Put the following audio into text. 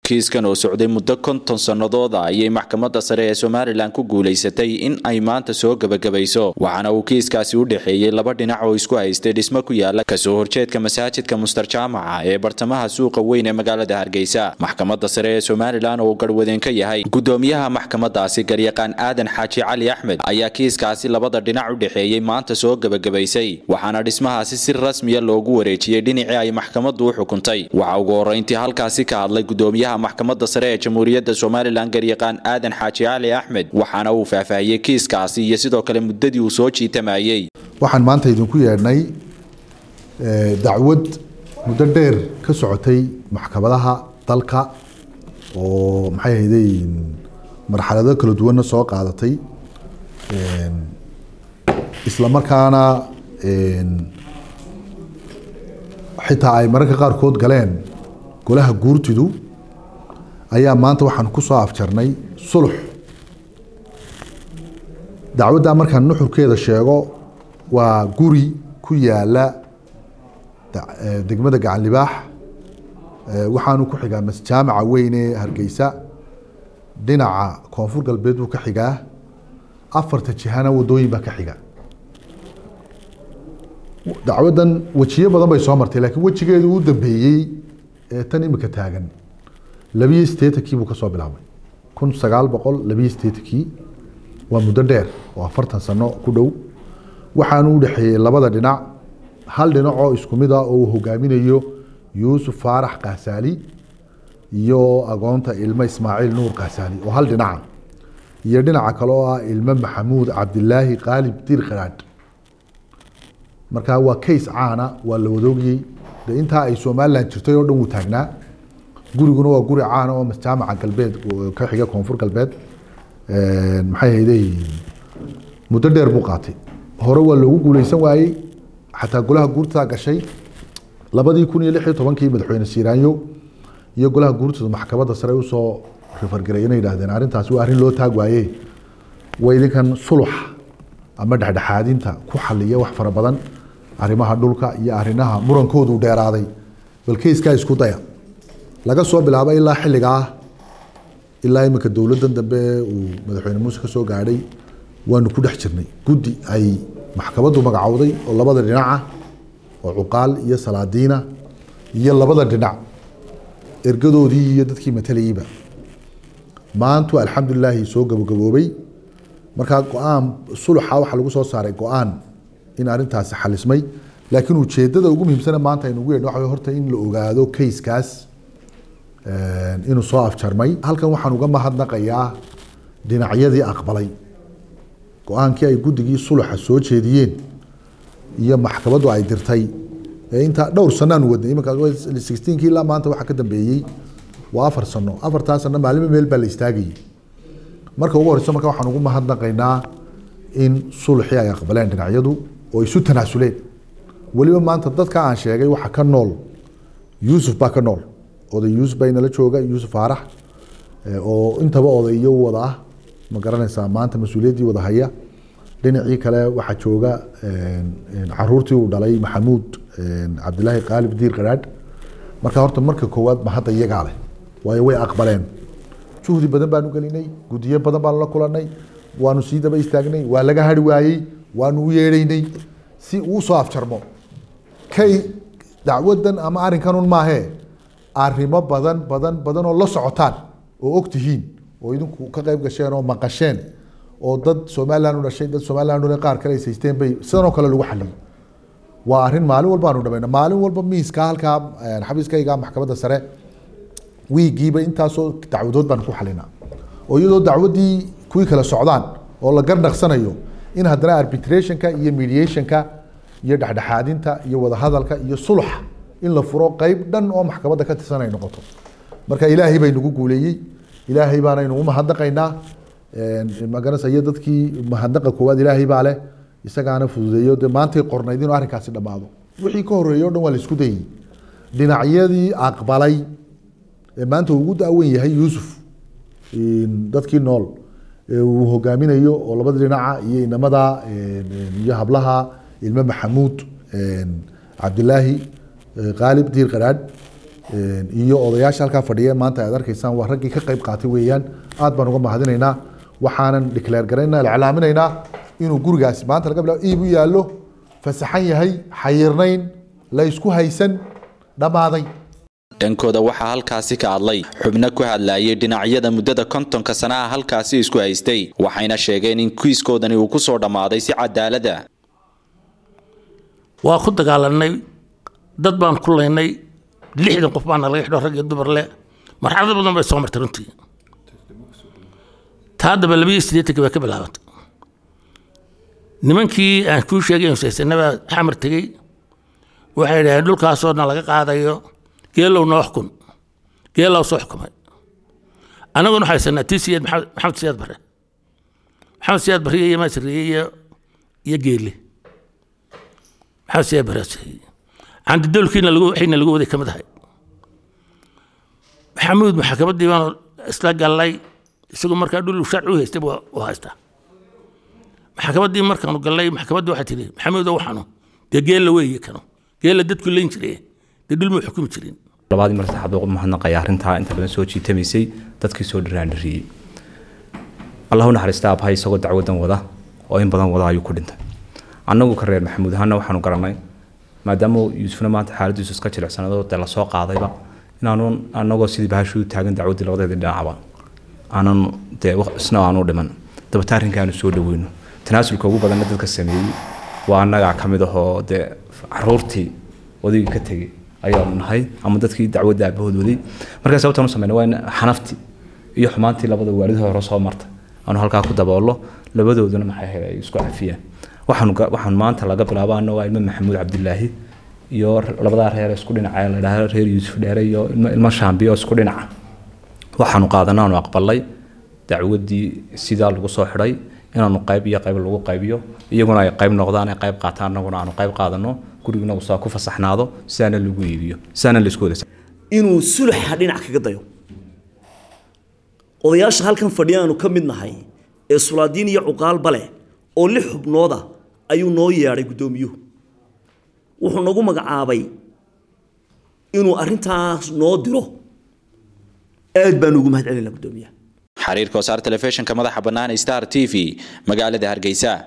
kiiskan oo socday muddo konton sannadooda ayay maxkamadda sare ee somalilan ku guulaysatay in ay maanta soo gebagabayso waxaana uu kiiskaasi u dhexeeyey laba dhinac oo isku haystay dhismo ku yaala kasoo horjeedka masaajidka mustar jaamaca ee bartamaha suuqa weyn ee magaalada hargeysa maxkamadda sare ee somalilan oo garwadeen ka yahay gudoomiyaha maxkamadaasi garyaqaan aadan xaaji cali axmed ayaa kiiskaasi labada dhinac u dhexeeyey maanta soo gebagabaysay waxaana dhismahaasi si rasmiya loogu wareejiyey dhinacii ay maxkamaddu u xukuntay waxaa ugu horreyntii halkaasi ka hadlay gudoomiyaha maxkamadda sare ee jamhuuriyadda somalilan garyaqaan aadan xaaji cali axmed waxaana uu faahfaahiyey kiiskaasi iyo sidoo kale muddadii uu soo jiitamayey waxaan maanta idinku yeedhnay dacwad muddo dheer ka socotay maxkamadaha dalka oo maxay ahayday marxalado kala duwanna soo qaadatay isla markaana xitaa ay mararka qaarkood galeen golaha guurtidu ayaa maanta waxaan ku soo afjarnay sulux dacwaddaa markaan nuxurkeeda sheego waa guri ku yaala degmada gacan libaax waxaanu ku xigaa masjaamaca weyn ee hargeysa dhinaca koonfur galbeed buu ka xigaa afarta jihana wadooyin baa ka xiga dacwaddan wejiyo badan bay soo martay laakiin wejigeedu u dambeeyey ee tan imika taagan labiyo sideetankii buu kasoo bilaabay kun sagaal boqol labiyo sideetankii waa muddo dheer oo afartan sano ku dhow waxaanu u dhexeeyey labada dhinac hal dhinac oo isku mid ah oo uu hogaaminayo yuusuf faarax kaasaali iyo agoonta ilmo ismaaciil nuur kaasaali oo hal dhinaca iyo dhinaca kale oo ah ilmo maxamuud cabdilaahi qaalib dir kharaadh markaa waa case caana waa la wadoogiyey de intaa ay somalilan jirtay oo dhan wuu taagnaa guriguna waa guri caana oo jaamaca galbeed ka xiga koonfur galbeed maxay hayday muddo dheer buu qaatay hore waa loogu guuleysan waayey xataa golaha guurtaa gashay labadii kun iyo lix iyo tobankii madaxweyne siiraanyo iyo golaha guurtooda maxkamadda sare usoo rifargaray inay yidhahdeen arrintaasi waa arrin loo taag waaye waa idinkan sulux ama dhexdhexaadinta ku xaliya wax fara badan arrimaha dhulka iyo arrimaha murankoodu dheeraaday bal keyskaa isku daya laga soo bilaabo ilaa xilligaa ilaa iminka dowladdan dambe uu madaxweyne muuse ka soo gaadhay waanu ku dhex jirnay guddi ay maxkamaddu magacowday oo labada dhinaca oo cuqaal iyo salaadiina iyo labada dhinac ergadoodii iyo dadkii matalayeyba maantu alxamdulilaahi soo gabagaboobay markaa go-aan suluxa waxaa lagu soo saaray go-aan in arrintaasi xalismay laakiin ujeedada ugu muhiimsana maanta aynu ugu yeedhno waxa horta in la ogaado kayskaas inuu soo afjarmay halkan waxaan uga mahadnaqayaa dhinacyadii aqbalay go-aankii ay guddigii suluxa soo jeediyeen iyo maxkamaddu ay dirtay ee intaa dhowr sanaanu wadnay iminka sixteenkii ilaa maanta waxaa ka dambeeyey waa afar sano afartaa sano maalimo meel baa la istaagayay marka ugu horeyso marka waxaan ugu mahadnaqaynaa in suluxii ay aqbaleen dhinacyadu oo isu tanaasuleen weliba maanta dadka aan sheegay waxa ka nool yuusuf baa ka nool oday yuusuf baa inala jooga yuusuf faarax oo intaba odayo wada ah ma garanaysaa maanta mas-uuliyaddii wada haya dhinacii kale waxaa jooga caruurtii uu dhalay maxamuud cabdilaahi qaalib diir qaraadh marka horta marka koowaad ma hadda iyagaa leh waayo way aqbaleen juhdi badan baanu gelinay gudiyo badan baanu la kulanay waanu sii daba istaagnay waa laga hari waayey waanu u yeedhaynay si uu soo afjarmo kay dacwadan ama arrinkanun maahee arrimo badan badan badan oo la socotaan oo og tihiin oo idinku ka qayb gasheen oo maqasheen oo dad somalilan u dhashay dad somalilan u qaar kale haysaysteen bay sidanoo kale lagu xaliyay waa arrin maalin walba aanu dhamayna maalin walba miiska halkaa xabiiskayga maxkamadda sare wiigiiba intaasoo dacwadood baan ku xalinaa oo iyadoo dacwaddii kuwii kala socdaan oo la garnaqsanayo in haddana arbitrationka iyo mediationka iyo dhexdhexaadinta iyo wadahadalka iyo suluxa in la furo qeyb dhan oo maxkamadda ka tirsan ay noqoto marka ilaahay bay nagu guuleeyey ilaahay baanaynu u mahadnaqaynaa magaranaysa iyo dadkii mahadnaqa koowaad ilaahay baa leh isagaana fududeeyo dee maantay qornayd inuu arrinkaasi dhammaado wixii ka horreeyey o dhan waa la isku dayey dhinacyadii aqbalay ee maanta uu ugu daawen yahay yuusuf dadkii nool ee uu hogaaminayo oo labada dhinaca iyo inamada iyo hablaha ilmo maxamuud cabdilaahi qaalib diir qaraadh iyo odayaasha halkaa fadhiya maanta aad arkaysaan waa raggii ka qayb qaatay weeyaan aad baan uga mahadinaynaa waxaanan declaare garaynaa iclaaminaynaa inuu gurigaasi maanta laga bilaabo iib u yaallo fasaxan yahay xayirnayn la isku haysan dhammaaday dhankooda waxaa halkaasi ka hadlay xubno ku hadlayay dhinacyada muddada kontonka sanaha halkaasi isku haystay waxayna sheegeen in kiiskoodani uu ku soo dhammaaday si cadaalada waa ku dagaalanay dad baan ku laynay lixdan qof baana laga xidho rag iyo dumar le marxalado badan bay soo martay runtii taa daba labiyo siddeetanki bay ka bilaabantay nimankii aan kuu sheegay saysanabaa xamar tegey waxay dhaheen dhulkaasoo na laga qaadayo geelow noo xukun geelow soo xukumay annaguna waxaa haysanaa tii siyaad maxamed siyaad bare maxamed siyaad bare iyo masriye iyo iyo geele maxamed siyaad bare candidowlkiina lagu waxayna lagu waday ka mid ahay maxamuud maxkamaddii baanu isla gallay isagu markaa dhul sharci u haystay u haystaa maxkamaddii markaanu gallay maxkamaddii waxay tihi maxamuudo waxaanu dee geella weeye kanu geella dadku leyn jiray dee dhul muu xukumi jirin labaadii mar saxaad ugu mahadnaqaya arrintaa inta badan soo jiitamaysay dadkii soo dhiraandhiriyey allahu naxariista abhay isagoo dacwadan wada oo in badan wada ayuu ku dhintay annagu ka reer maxamuud ahaana waxaanu garanay maadaama yuusufna maanta xaaladiisu iska jilicsanado dee lasoo qaadayba inaanu anagoo sidii bahashuu taagan dacwaddii labadeedii dhinacba aanan dee isna aanu dhiman dabata arrinka aanu soo dhaweyno tanaasulka ugu badanna dadka sameeyey waa annagaa ka mid ahoo dee caruurtii odaygii ka tegey ayaanu nahay ama dadkii dacwadda aabahood waday markaa sababtaan u sameyna waa in xanaftii iyo xumaantii labada waalid hore soo martay aanu halkaa ku daboolo labadooduna maxay ahayd ay isku cafiyaan waxaan waxaan maanta laga bilaabo anna waa ilmo maxamuud cabdilaahi iyo labadaa reer isku dhinaca la dhaha reer yuusuf dheere iyo ilmo shaambiyo isku dhinaca waxaanu qaadanay aanu aqbalay dacwaddii sidaa lagu soo xidhay inaanu qayb iyo qayb lagu qaybiyo iyaguna ay qayb noqdaan ay qayb qaataan annaguna aanu qayb qaadano guriguna uu saa ku fasaxnaado sidaana lagu iibiyo sidaana la isku wada inuu suluxa dhinac kaga dayo odayaasha halkan fadhiyaanu ka mid nahay ee sulaadiin iyo cuqaalba leh oo lix xubnooda ayuu noo yeedhay guddoomiyuhu wuxuu nagu magacaabay inuu arrintaas noo diro aad baanu ugu mahad celinaa guddoomiyaha xariirka wasaar telefishinka madaxa bannaan star t v magaalada hargeysa